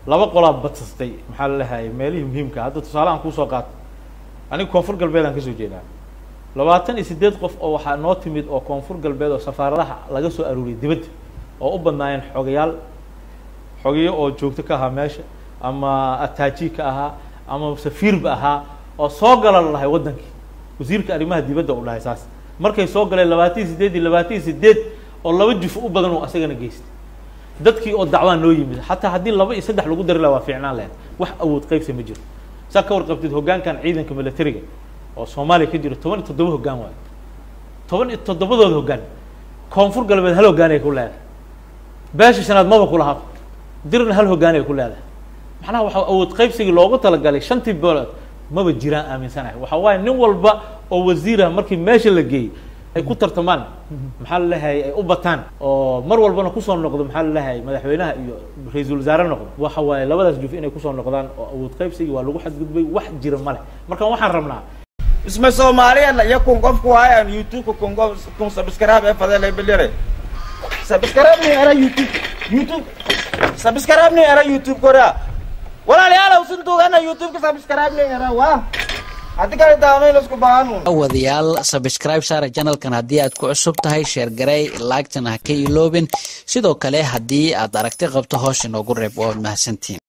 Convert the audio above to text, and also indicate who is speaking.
Speaker 1: laba qolaa badsastay maxaa la leeyahay meelihii muhiimka hadda tusaale aan kuusoo qaato aniga koonfur galbeed aan kasoo jeedaa labaatan iyo siddeed qof oo waxaa noo timid oo koonfur galbeed oo safaaradaha laga soo aruuriyay dibadda oo u badnaayeen xogayaal xogeyo oo joogto ka ahaa meesha ama ataaji ka ahaa ama safiirba ahaa oo soo gala la dhahay waddankii wasiirka arrimaha dibadda u dhahay saas markay soo galeen labaatan iyo siddeed iyo labaatan iyo siddeed oo laba juf u badan oo asagana geystay dadkii oo dacwaa noo yimid xataa haddii laba iyo saddex lagu dari laha waa fiicnaan lahayd wax awood qaybsa ma jiro saa ka warqabtid hoggaankan ciidanka militariga oo soomaaliya ka jiro toban iyo toddoba hoggaan waayo toban iyo toddobadooda hoggaan koonfur galbeed hal hoggaan ay ku leedahay beesha shanaad maba ku lahaa dirna hal hoggaan ay ku leedahay macnaha waxa awood qaybsigii loogu talagalay shantii boolood maba jiraan aaminsanahay waxa waaye nin walba oo wasiirah markii meesha la geeyey ay ku tartamaan maxaa la leeyahay ay u bataan oo mar walbana kusoo noqdo maxaa la leeyahay madaxweynaha iyo ra-iisul wasaare noqdo waxa waaye labadaas juf inay kusoo noqdaan oo awood qaybsigii waa lagu xadgudbay wax jira male marka waxaan rabnaa
Speaker 2: isma soomaaliya iyo kun qofku waayan youtube kun qof kun subscribe ee fadele bilire subscribe ni era youtube youtube subscribe ni era youtube korea walaalayaal usin tuugana youtube ka subscribe ni era waa haddi kale daamay isku baahanu
Speaker 3: wadayaal sabscribe saara janalkan haddii aad ku cusub tahay sheer garey laagtana ha ka iloobin sidoo kale haddii aad aragti qabto hoos inoogu reeb waad mahadsantiin